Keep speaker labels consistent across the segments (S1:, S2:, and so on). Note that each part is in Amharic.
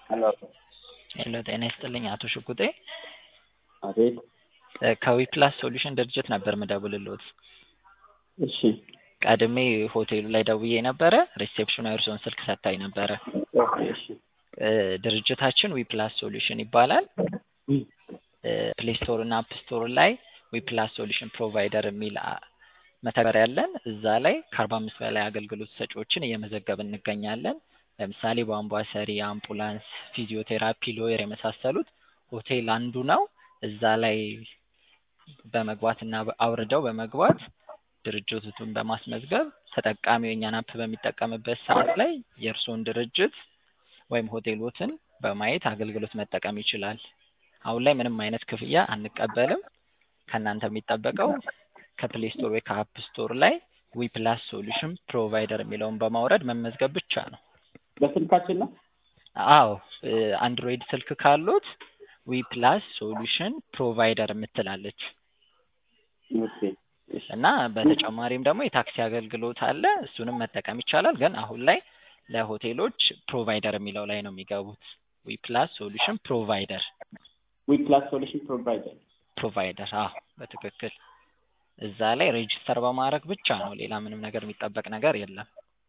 S1: ሄሎ
S2: ሄሎ ጤና ይስጥልኝ አቶ ሽጉጤ
S1: አቤት
S2: ከዊፕላስ ሶሉሽን ድርጅት ነበር ምደውልልዎት።
S1: እሺ
S2: ቀድሜ ሆቴሉ ላይ ደውዬ ነበረ ሪሴፕሽኑ የእርስዎን ስልክ ሰጥታኝ ነበረ።
S1: ኦኬ እሺ
S2: እ ድርጅታችን ዊፕላስ ሶሉሽን ይባላል። ፕሌይ ስቶር እና አፕ ስቶር ላይ ዊፕላስ ሶሉሽን ፕሮቫይደር የሚል አ- መተግበሪያ ያለን እዛ ላይ ከአርባ አምስት በላይ አገልግሎት ሰጪዎችን እየመዘገብን እንገኛለን። ለምሳሌ ቧንቧ ሰሪ፣ አምቡላንስ፣ ፊዚዮቴራፒ፣ ሎየር የመሳሰሉት ሆቴል አንዱ ነው። እዛ ላይ በመግባት እና በ- አውርደው በመግባት ድርጅቱን በማስመዝገብ ተጠቃሚው የእኛን አፕ በሚጠቀምበት ሰዓት ላይ የእርስዎን ድርጅት ወይም ሆቴሎትን በማየት አገልግሎት መጠቀም ይችላል። አሁን ላይ ምንም አይነት ክፍያ አንቀበልም። ከእናንተ የሚጠበቀው ከፕሌይ ስቶር ወይ ከአፕ ስቶር ላይ ዊፕላስ ሶሉሽን ፕሮቫይደር የሚለውን በማውረድ መመዝገብ ብቻ ነው።
S1: በስልካችን ነው።
S2: አዎ እ አንድሮይድ ስልክ ካሉት ዊፕላስ ሶሉሽን ፕሮቫይደር የምትላለች
S1: ኦኬ እሺ
S2: እና በተጨማሪም ደግሞ የታክሲ አገልግሎት አለ። እሱንም መጠቀም ይቻላል። ግን አሁን ላይ ለሆቴሎች ፕሮቫይደር የሚለው ላይ ነው የሚገቡት። ዊፕላስ ሶሉሽን ፕሮቫይደር
S1: ዊፕላስ ሶሉሽን ፕሮቫይደር
S2: ፕሮቫይደር አዎ በትክክል እዛ ላይ ሬጅስተር በማድረግ ብቻ ነው። ሌላ ምንም ነገር የሚጠበቅ ነገር የለም።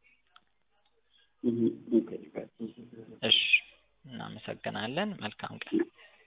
S1: ኦኬ
S2: እሺ እናመሰግናለን። መልካም ቀን።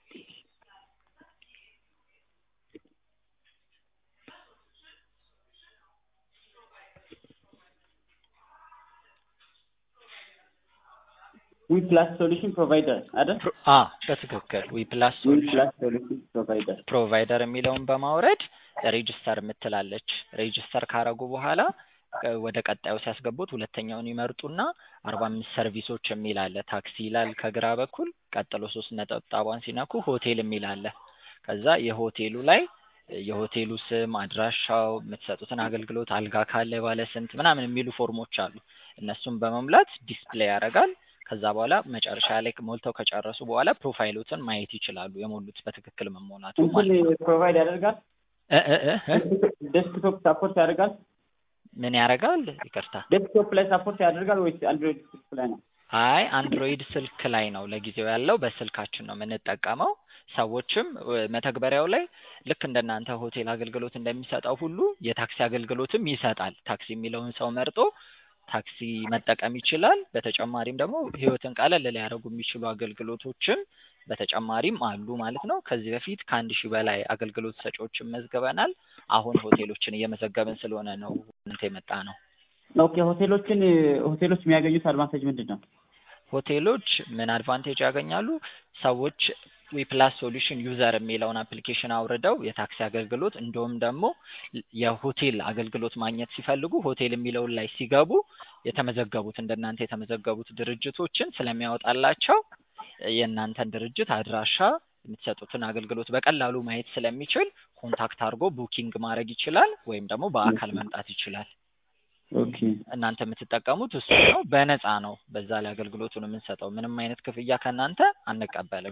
S1: ዊፕላስ ሶሉሽን ፕሮቫይደር አይደል?
S2: ፕሮ- አ በትክክል ዊፕላስ ሶሉሽን
S1: ዊፕላስ ሶሉሽን ፕሮቫይደር
S2: ፕሮቫይደር የሚለውን በማውረድ ሬጅስተር የምትላለች። ሬጅስተር ካረጉ በኋላ እ ወደ ቀጣዩ ሲያስገቡት ሁለተኛውን ይመርጡና አርባ አምስት ሰርቪሶች የሚል አለ። ታክሲ ይላል ከግራ በኩል ቀጥሎ ሶስት ነጠብጣቧን ሲነኩ ሆቴል የሚል አለ። ከዛ የሆቴሉ ላይ የሆቴሉ ስም፣ አድራሻው፣ የምትሰጡትን አገልግሎት፣ አልጋ ካለ ባለ ስንት ምናምን የሚሉ ፎርሞች አሉ። እነሱን በመሙላት ዲስፕሌይ ያደርጋል። ከዛ በኋላ መጨረሻ ላይ ሞልተው ከጨረሱ በኋላ ፕሮፋይሎትን ማየት ይችላሉ። የሞሉት በትክክል መሞላቱ ማለት ነው።
S1: እንትን ፕሮቫይድ ያደርጋል።
S2: እ እ እ እ
S1: ዴስክቶፕ ሳፖርት ያደርጋል።
S2: ምን ያደርጋል? ይቅርታ።
S1: ዴስክቶፕ ላይ ሳፖርት ያደርጋል ወይስ አንድሮይድ ስልክ ላይ ነው?
S2: አይ አንድሮይድ ስልክ ላይ ነው ለጊዜው ያለው። በስልካችን ነው የምንጠቀመው። ሰዎችም እ መተግበሪያው ላይ ልክ እንደናንተ ሆቴል አገልግሎት እንደሚሰጠው ሁሉ የታክሲ አገልግሎትም ይሰጣል። ታክሲ የሚለውን ሰው መርጦ ታክሲ መጠቀም ይችላል። በተጨማሪም ደግሞ ሕይወትን ቀለል ሊያደርጉ የሚችሉ አገልግሎቶችም በተጨማሪም አሉ ማለት ነው። ከዚህ በፊት ከአንድ ሺህ በላይ አገልግሎት ሰጪዎችን መዝግበናል። አሁን ሆቴሎችን እየመዘገብን ስለሆነ ነው እናንተ የመጣ ነው።
S1: ኦኬ ሆቴሎችን ሆቴሎች የሚያገኙት አድቫንቴጅ ምንድን ነው?
S2: ሆቴሎች ምን አድቫንቴጅ ያገኛሉ? ሰዎች ዊፕላስ ሶሉሽን ዩዘር የሚለውን አፕሊኬሽን አውርደው የታክሲ አገልግሎት እንዲሁም ደግሞ የሆቴል አገልግሎት ማግኘት ሲፈልጉ ሆቴል የሚለውን ላይ ሲገቡ የተመዘገቡት እንደናንተ የተመዘገቡት ድርጅቶችን ስለሚያወጣላቸው የእናንተን ድርጅት አድራሻ የምትሰጡትን አገልግሎት በቀላሉ ማየት ስለሚችል ኮንታክት አድርጎ ቡኪንግ ማድረግ ይችላል፣ ወይም ደግሞ በአካል መምጣት ይችላል።
S1: ኦኬ
S2: እናንተ የምትጠቀሙት እሱ ነው። በነፃ ነው በዛ ላይ አገልግሎቱን የምንሰጠው። ምንም አይነት ክፍያ ከእናንተ አንቀበልም።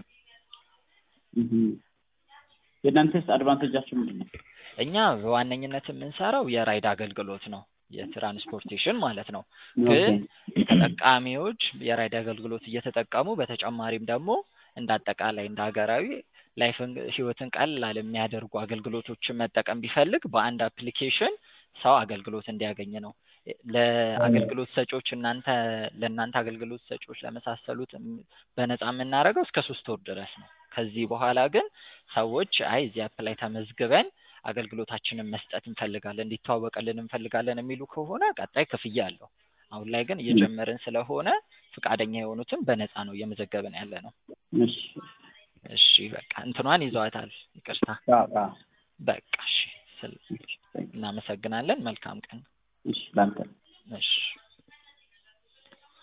S1: የእናንተስ አድቫንቴጃችሁ ምንድን ነው?
S2: እኛ በዋነኝነት የምንሰራው የራይድ አገልግሎት ነው፣ የትራንስፖርቴሽን ማለት ነው። ግን ተጠቃሚዎች የራይድ አገልግሎት እየተጠቀሙ በተጨማሪም ደግሞ እንደ አጠቃላይ እንደ ሀገራዊ ላይፍን ህይወትን ቀላል የሚያደርጉ አገልግሎቶችን መጠቀም ቢፈልግ በአንድ አፕሊኬሽን ሰው አገልግሎት እንዲያገኝ ነው። ለአገልግሎት ሰጪዎች እናንተ ለእናንተ አገልግሎት ሰጪዎች ለመሳሰሉት እም- በነፃ የምናደርገው እስከ ሶስት ወር ድረስ ነው። ከዚህ በኋላ ግን ሰዎች አይ እዚህ አፕ ላይ ተመዝግበን አገልግሎታችንን መስጠት እንፈልጋለን እንዲተዋወቅልን እንፈልጋለን የሚሉ ከሆነ ቀጣይ ክፍያ አለው። አሁን ላይ ግን እየጀመርን ስለሆነ ፈቃደኛ የሆኑትን በነፃ ነው እየመዘገብን ያለ ነው።
S1: እሺ
S2: እሺ በቃ እንትኗን ይዘዋታል። ይቅርታ
S1: አዎ፣ አዎ።
S2: በቃ እሺ። ስል- እናመሰግናለን። መልካም ቀን።
S1: እሺ ላንተ
S2: እሺ